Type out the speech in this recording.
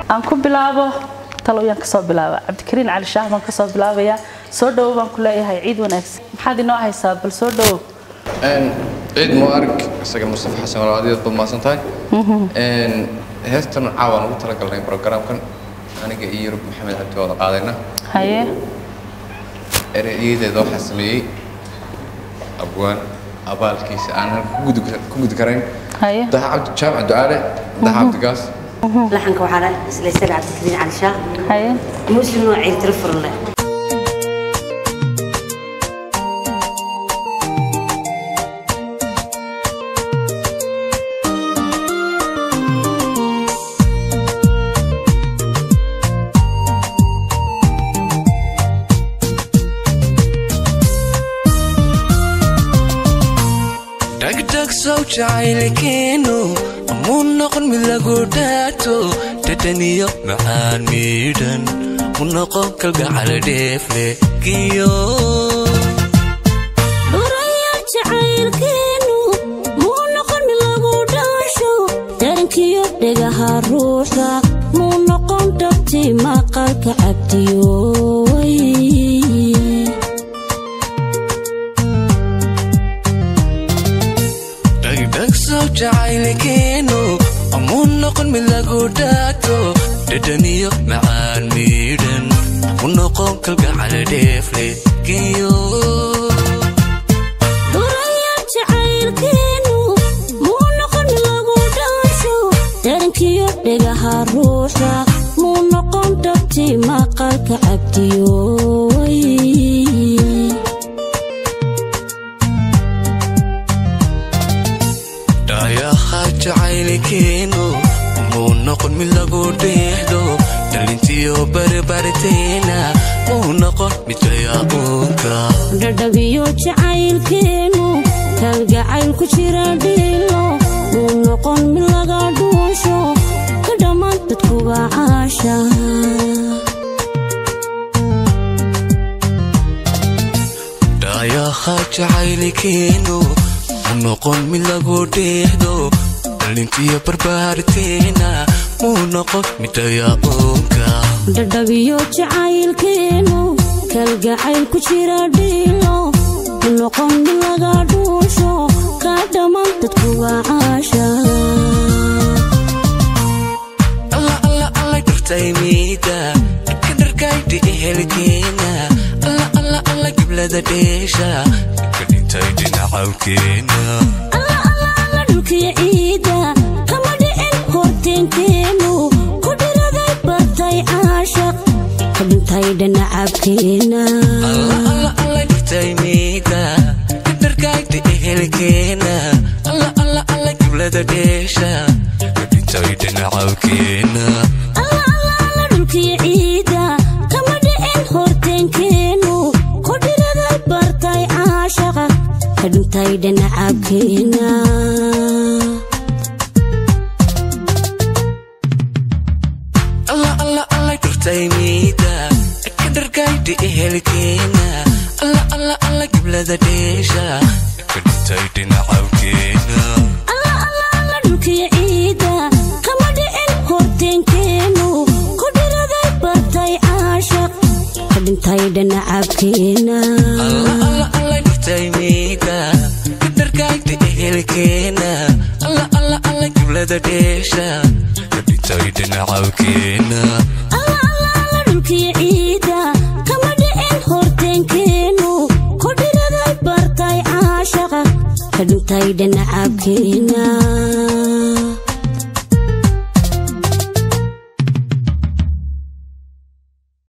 aan ku bilaabo talowyaan kasoo bilaaba cabdikariin cali shaah baan kasoo bilaabayaa soo dhowo baan ku leeyahay ciid wanaagsan maxaad inoo haysaa bal soo dhowo ciid mubaarag isaga mustafa xasan walaaladeed baad mahadsan tahay heestan caawaan ugu talagalnay programkan aniga iyo yurub maxamed cabdi wada qaadayna haye ereyyadeeda waxaa sameeyey abwaan abaalkiisa aan halka ku gudi- ku gudi karayn haye daha cabdi jaamac ducaale daha cabdigaas laxanka waxaa la isla isaga cabdikariin cali shaah haye muslim noo ciirtiro furle dhagdhag sow jacaylkeenu muu noqon mid lagu dhaato dhadhaniyo macaan miidhan mu noqon kalgacal dheefle giyo dhurayaal jacaylkeenu muu noqon mid lagu dhaasho darankiyo dhegaha ruuxa muu noqon dhabti maqalka cabdiyooy dhagdhag sow jacaylkeenu muu noqon mid lagu dhaato dhadhaniyo macaan miidhan mu noqon kalgacal dheefle giyo dhurayaal jacaylkeenu muu noqon mid lagu dhaasho darankiyo dhegaha ruuxa muu noqon dhabti maqalka cabdiyooy dhaayaha jacaylkeenu muu noqon mid lagu dheehdo dhalintiyo barbarteena muu noqon mid dayaaquunka dhadhabiyo jacaylkeenu kalgacayl ku jira dhiilo muu noqon mid laga dhuusho ka dhammaan dadkuba caasha dhaayaha jacaylkeenu muu noqon mid lagu dheehdo dhalintiyo barbarteena muu noqon mid dayaaquunka dhadhabiyo jacaylkeenu kalgacayl ku jira dhiilo muu noqon mid laga dhuusho ka dhammaan dadkuba caasha alla alla alla dhurtaymiida dhibka dharkaydhi ehelkeena alla alla alla giblada dheesha dhibka dhintay dhinacawkeena alla alla alla dhulkiyo ciida kama dhicin horteenkeenu ku dhiraday bartay caashaq ka dhintay dhanacabkeena alla alla alla dhurtaymiida dhibka dharkaydhi ehelkeena alla alla alla giblada dheesha dhibka dhintay dhinacawkeena alla alla alla dhulkiyo ciida kama dhicin horteenkeenu ku dhiraday bartay caashaqa ka dhintay dhanacabkeena alla alla alla dhurtaymiida dhibka dharkaydhi ehelkeena alla alla alla giblada dheesha dhibka dhintay dhinacawkeena alla alla alla dhulkiyo ciida kama dhicin horteenkeenu ku dhiraday bartay caashaq ka dhintay dhanacabkeena alla alla alla dhurtaymiida kadarkaagta ehelkeena alla alla alla giblada dheesha ka dhintay dhinacawkeena alla alla alla dhulkiyo ciida kama dhicin horteenkeenu ku dhiraday bartay caashaqa ka dhintay dhanacabkeena